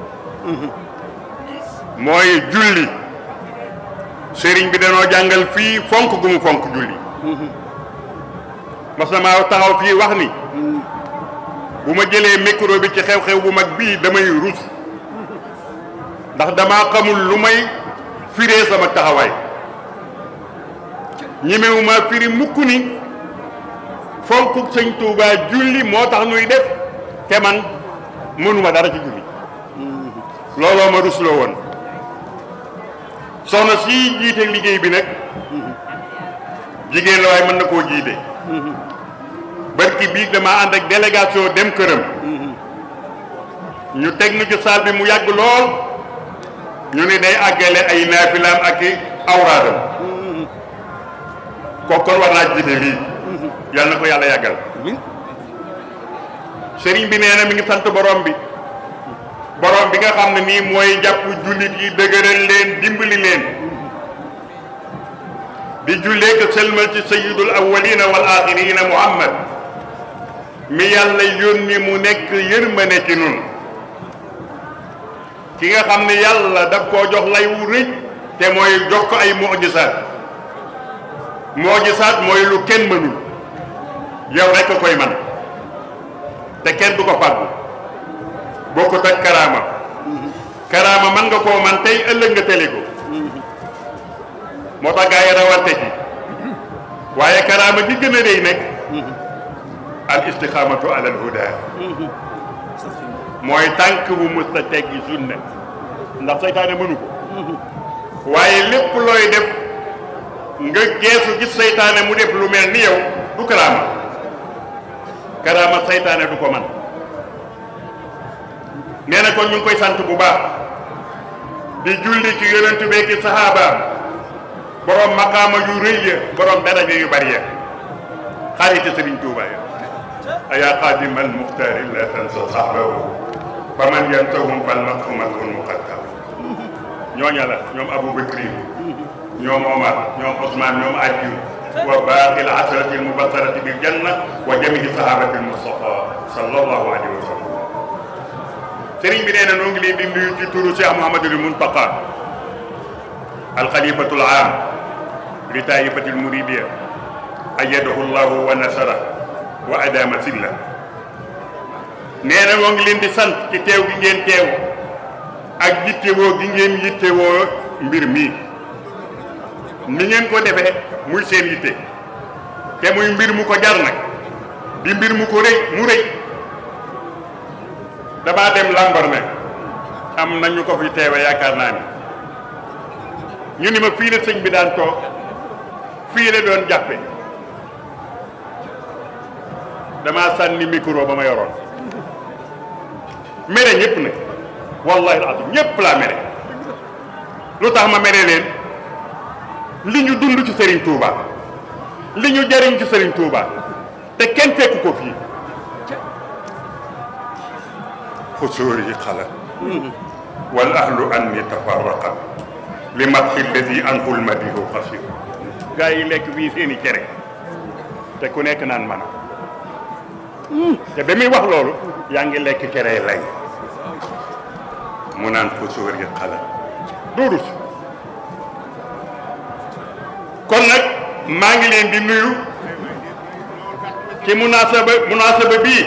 mooy julli sëriñ bi danoo jàngal fii fonk gu mu fonk julli mas na maa taxaw fii wax ni bu ma jëlee micro bi ci xew-xew bu mag bii damay rus ndax damaa xamul lu may firee sama taxawaay ñemewuma firi mukk ni fonk sëñ Touba julli moo tax nuy def te man mënuma dara ci julli looloo ma rusloo woon soxna si jiite liggéey bi nag jigéen la waaye mën na koo jiite barki bii dama ànd ak délégation dem këram ñu teg nu ci saal bi mu yàgg lool ñu ne day àggale ay naafilaam ak i awraadam kooku war naa jiite lii yal na ko yàlla yàggal sëriñ bi nee na mi ngi sant borom bi borom bi nga xam ne nii mooy jàpp jullit yi dëgëral leen dimbali leen di jullee ko sëlmal ci sayyidul awwalina wal axirina muhammad mi yàlla yónni mu nekk yërmande ci nun ki nga xam ne yàlla daf koo jox lay wu rëy te mooy jox ko ay mujisaat mujisaat mooy lu kenn mënul yow rek ko koy man te kenn du ko fàggu bokkut ak karaama karaama man nga koo man tey ëllëg nga tële ko moo tax gaa yi rawante ci waaye karaama gi gën a rëy nag al istixaamatu ala al huda mooy tànk bu musta teggi sunna ndax seytaane mënu ko waaye lépp looy def nga geesu gis seytaane mu def lu mel ni yow du karaama karaama seytaane du ko man nee na kon ñu ngi koy sant bu baax di julli ci yonentu bee ki saxaabaam borom maqaama yu rëy ya borom daraja yu bari ya xariti Sëriñ Tuuba ya ayaa xaadimal muxtaari la tansa saxbahu fa man yantahum fal maqhumatun muqaddam ñooña la ñoom Abu Bakri ñoom Omar ñoom Ousmane ñoom Aliyu wa baaqil asrati al mubasharati bil janna wa jamii sahabati al mustafa sallallahu alayhi wa sallam sëriñ bi nee na noo ngi leen di nuyu ci turu Cheikh Mouhamadul Muntaqa alxalifatul aam li taifatil muridiya ayyadahu llahu wa nasara wa adama silla nee na noo ngi leen di sant ci teew gi ngeen teew ak yittewoo gi ngeen yittewoo mbir mii ni ngeen ko defee muy seen yitte te muy mbir mu ko jar nag di mbir mu ko rëy mu rëy damaa dem lambar ne am nañu ko fi teewe yaakaar naa ni ñu ni ma fii la sëñ bi daan toog fii la doon jàppe damaa sànni micro ba ma yoroon mere ñëpp nag wallahi alazim ñëpp laa mere lu tax ma mere leen li ñu dund ci Serigne Touba li ñu jariñ ci Serigne Touba te kenn fekk ko fii xusóori xala wal ahlu anni tafarraqa li matxi alladi anhul madihu xasir gaa yi lekk fii seeni cere te ku nekk naan man te ba muy wax loolu yaa ngi lekk cere lay mu naan xusóori xala doodu si kon nag maa ngi leen di nuyu ci munaasaba munaasaba bii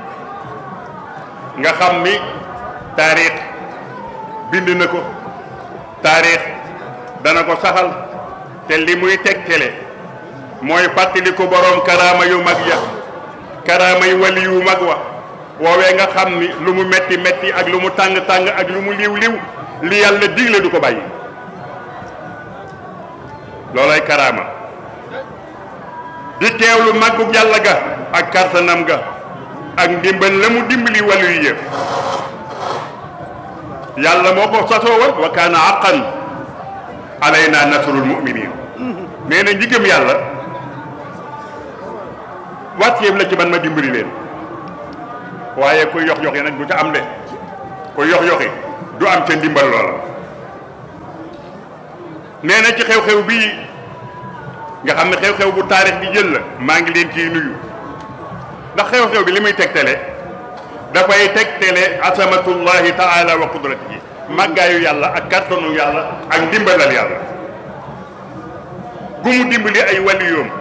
nga xam ni taarix bind na ko taarix dana ko saxal te li muy tegtale mooy fàttali ko boroom karaama yu mag ya karaama yu wali yu mag wa woowee nga xam ni lu mu metti metti ak lu mu tàng tàng ak lu mu liw liw li yàlla digle du ko bàyyi loolay karaama di teewlu màggug yàlla ga ak kartanam ga ak ndimbal la mu dimbali wàllu yi yëpp yàlla moo ko sasoo woon wa kaana haqqan alayna nasrul mu'minin nee na njigëm yàlla wàcceef la ci man ma dimbali leen waaye ku yox yoxi nag du ca am de ku yox yoxi du am ca ndimbal loola nee na ci xew-xew bii nga xam ne xew-xew bu taarix bi jël la maa ngi leen ciy nuyu ndax xew-xew bi li muy tegtale dafay tegtale asamatullahi taala wa qudratihi màggaayu yàlla ak kàttanu yàlla ak ndimbalal yàlla gu mu dimbali ay waliyoom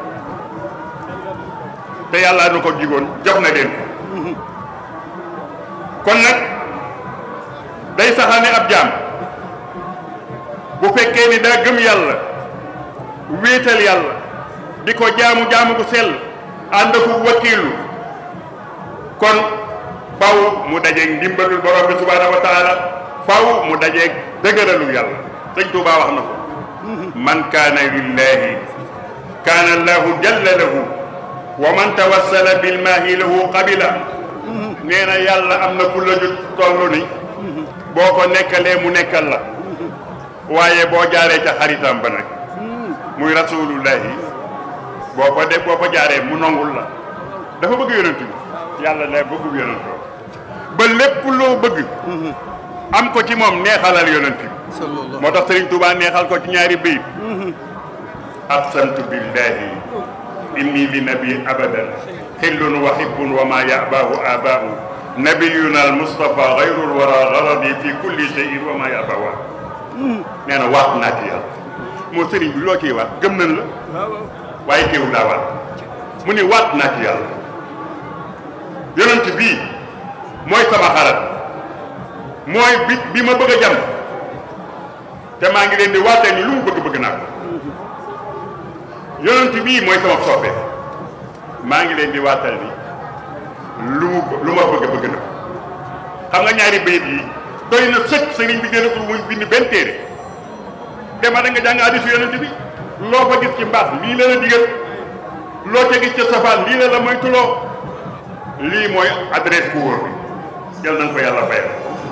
te yàlla nu ko jigoon jox na leen ko kon nag day saxaane ab jaam bu fekkee ni daa gëm yàlla wéetal yàlla di ko jaamu jaamu gu sell ànd ko wakiilu kon faw mu dajeeg ndimbalul borom bi subhaanahu wa taala faw mu dajeeg dëgëralu yàlla sëñ Tuubaa wax na ko man kaana lillahi kaana allahu jalla lahu wa man tawassala bilmaahi lahu qabila nee na yàlla am na ku la ju toll ni boo ko nekkalee mu nekkal la waaye boo jaaree ca xaritam ba nag muy rasulullahi boo ko de boo ko jaaree mu nongul la dafa bëgg yonent bi yàlla ne bëggul yonent ba lépp loo bëgg am ko ci moom neexalal yonent bi moo tax Sëriñ Tuubaa neexal ko ci ñaari bayit aqsamtu billahi inni li nabi abadan xillun wa hibbun wa ma yabaahu abaahu nabiyuna al mustafa gayrul wara garadi fi kulli shay'in wa ma yabaahu nee na waat naa ci yàlla moo sëriñ bi loo ciy waat gëm nañ la waaye teewul daa waat mu ni waat naa ci yàlla yonent bii mooy sama xarat mooy bi bi ma bëgg a jam te maa ngi leen di waatee ni lu mu bëgg bëgg naa ko yonent bii mooy sama soppe maa ngi leen di waatal ni lu mu lu ma bëgg bëgg na ko xam nga ñaari bayit yi doy na sëkk sëriñ bi gën a muy bind benn téere dema da nga jàng hadiisu yonent bi loo fa gis ci mbaax lii la la digal loo ca gis ca safaan lii la la moytuloo lii mooy adresse ku wóor bi yal nañ ko yàlla fayal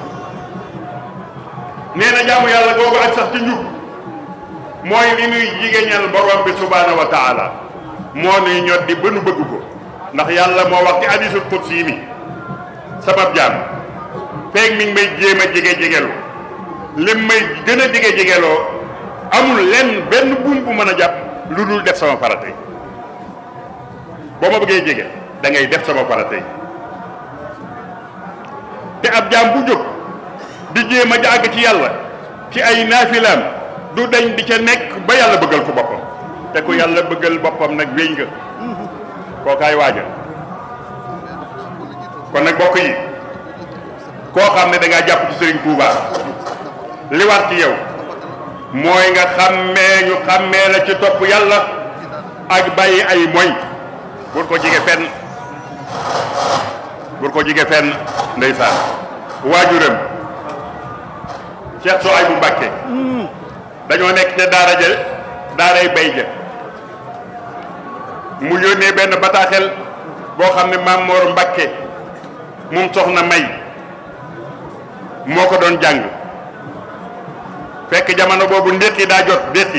nee na jaamu yàlla googu ak sax ci njub mooy li nuy jigéeñal borom bi subhaanahu wa taala moo nuy ñot di ba nu bëgg ko ndax yàlla moo wax ci hadiisul qudsi ni sabab jaam feeg mi ngi may jéem a jege jegelu lim may gën a jege jegeloo amul lenn benn buum bu mën a jàpp lu dul def sama faratay boo ma bëggee jege da ngay def sama faratay te ab jaam bu jóg di jéem a jàgg ci yàlla ci ay naafilaam du dañ di ca nekk ba yàlla bëggal ko boppam te ku yàlla bëggal boppam nag wéy nga kookaay waaja kon nag bokk yi koo xam ne da ngaa jàpp ci Serigne Touba li war ci yow mooy nga xàmmee ñu xàmmee la ci topp yàlla ak bàyyi ay moy bur ko jige fenn bur ko jige fenn ndeysaan waajuram Cheikh Souhaïbou Mbacké dañoo nekk ca daara ja daaray bay ja mu yónnee benn bataaxel boo xam ne Maam Mor Mbacké moom soxna May moo ko doon jàng fekk jamono boobu ndéqi daa jot ndéqi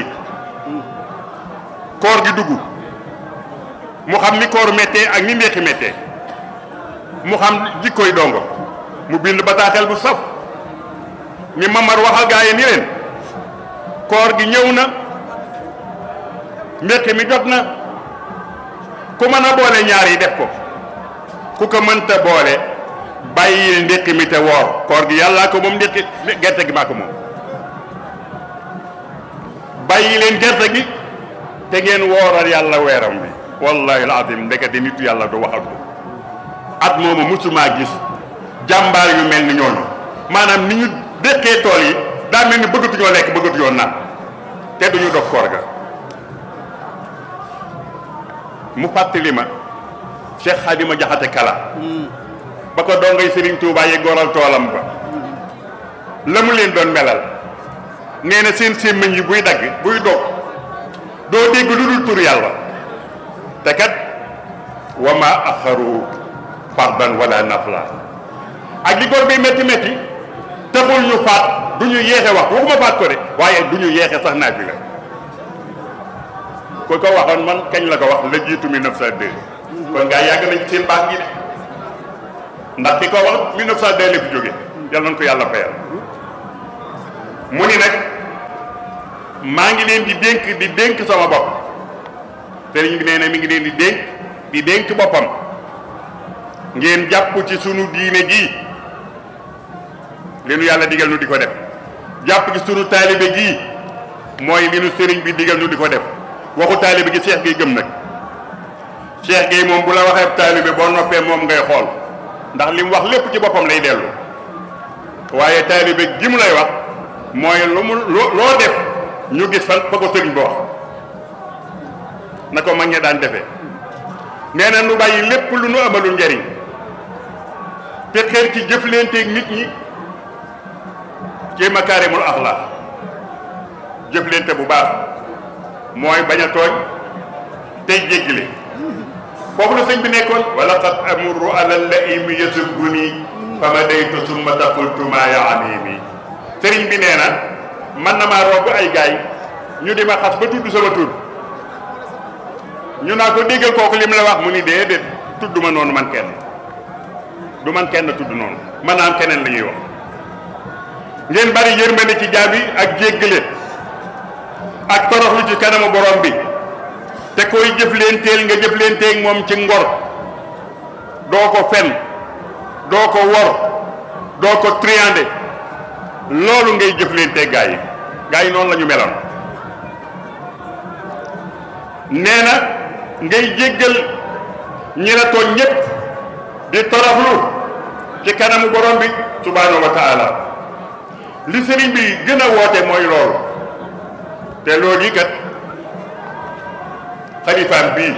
koor gi dugg mu xam ni koor méttee ak ni ndéqi méttee mu xam jikkoy dongo mu bind bataaxel bu saf ni Mamar waxal gaa yi ni leen koor gi ñëw na ndéqi mi jot na ku mën a boole ñaar yi def ko ku ko mënta boole bàyyi ndékki mi te woor koor gi yàllaa ko moom ndékki gerte gi maa ko moom bàyyi leen gerte gi te ngeen wooral yàlla weeram bi wallahi alazim ndekete nitu yàlla du waxatu at moomu musumaa gis jàmbaar yu mel ni ñooñu maanaam ni ñu dékkee tool yi daa mel ni bëggatuñoo lekk bëggatuñoo naan te duñu dog koor ga mu fàttali ma Cheikh Xadima Jaxate Kala ba ko dongay Serigne Touba yi goral toolam ba la mu leen doon melal nee na seen sémmiñ yi buy dagg buy dog doo dégg lu dul tur yàlla te kat wa ma axaru fardan wala nafla ak li góor bi métti métti taxul ñu faat du ñu yeexe wax waxuma faat ko de waaye du ñu yeexe sax naa fi la ku ko waxoon man kañ la ko wax la jiitu 1902 kon gaa yàgg nañ ci seen baax gi de ndax ki ko wax 1902 la fi jóge yal nañ ko yàlla fayal mu ni nag maa ngi leen di dénk di dénk sama bopp sëriñ bi nee na mi ngi leen di dénk di dénk boppam ngeen jàpp ci sunu diine gii li nu yàlla digal nu di ko def jàpp ci sunu taalibe gii mooy li nu sëriñ bi digal nu di ko def waxu taalibe gi Cheikh Gueye gëm nag Cheikh Gueye moom bu la waxee taalibe boo noppee moom ngay xool ndax li mu wax lépp ci boppam lay dellu waaye taalibe gi mu lay wax mooy lu mu loo def ñu gis fan fa ko sëriñ ba wax na ko mag ña daan defee nee na nu bàyyi lépp lu nu amalul njariñ te xeer ci jëflanteeg nit ñi ci makaarimul axlaax jëflante bu baax mooy bañ a tooñ tey jéggile foofu la sëñ bi nekkoon wala qad amuru ala laimi yasubuni fa ma daytu summa taqultu ma yaanimi sëriñ bi nee na man na maa romb ay gaay ñu di ma xas ba tudd sama tur ñu naa ko déggal kooku li mu la wax mu ni déedéet tudd ma noonu man kenn du man kenn tudd noonu man naam keneen la ñuy wax ngeen bari yërmande ci jaabi ak jéggale ak toroxlu ci kanamu borom bi te koy jëflenteel nga jëflenteeg moom ci ngor doo ko fen doo ko wor doo ko triandé loolu ngay jëflenteeg gaa yi gaa yi noonu la ñu meloon nee na ngay jéggal ñi la tooñ ñépp di toroxlu ci kanamu borom bi subhaanahu wa taala li sëriñ bi gën a woote mooy loolu te loolu yi kat xalifaam bii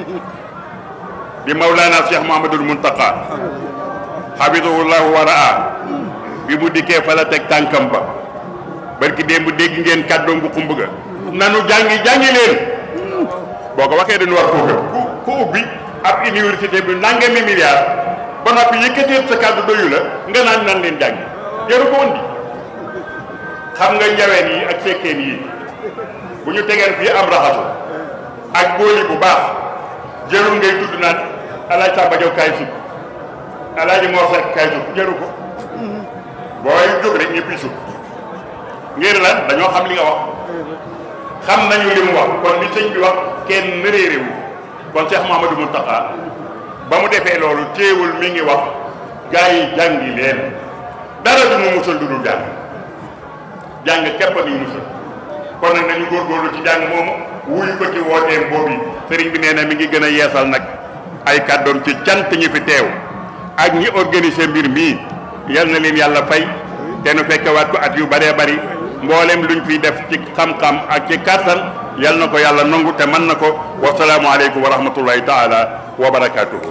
di Mawlana Cheikh Mouhamadul Muntaqa xafidahullahu wa raa bi mu dikkee fa la teg tànkam ba barki démb dégg ngeen kàddoom bu xumb ga nanu jàngi jàngi leen boo ko waxee dañu war koo gëm ku ku ubbi ab université bi nangami milliard ba noppi yëkkateet sa kàddu doyu la nga naan nan leen jàngi jaru ko woon di xam nga njaween yi ak sekkeen yi bu ñu tegeen fii am raxasu ak booli bu baax jërul ngay tudd naan alaaj Samba Jaw kaay sukk alaaji Mor Seck kaay sukk jëru ko booy jóg rek ñëpp sukk ngir lan dañoo xam li nga wax xam nañu li mu wax kon li sëñ bi wax kenn réeréwu kon Cheikh Mouhamadou Mountakha ba mu defee loolu téewul mi ngi wax gaa yi jàngi leen dara du mu musal du dul jàng jàng képp a ñu musal kon nag nañu góorgóorlu ci jàng moomu wuyu ko ci wooteem boobu sëriñ bi nee na mi ngi gën a yeesal nag ay kàddoom ci cant ñi fi teew ak ñi organiser mbir mii yal na leen yàlla fay te nu fekkewaat ko at yu bëree bëri mboolem luñ fiy def ci xam-xam ak ci kàttan yal na ko yàlla nangu te mën na ko wasalaamu aleykum wa rahmatullahi taala wa barakaatuhu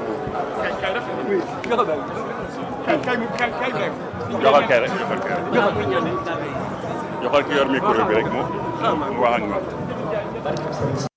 joxal kay rek joxal kay rek joxal ki yor micro bi rek moom mu wax ak ñoom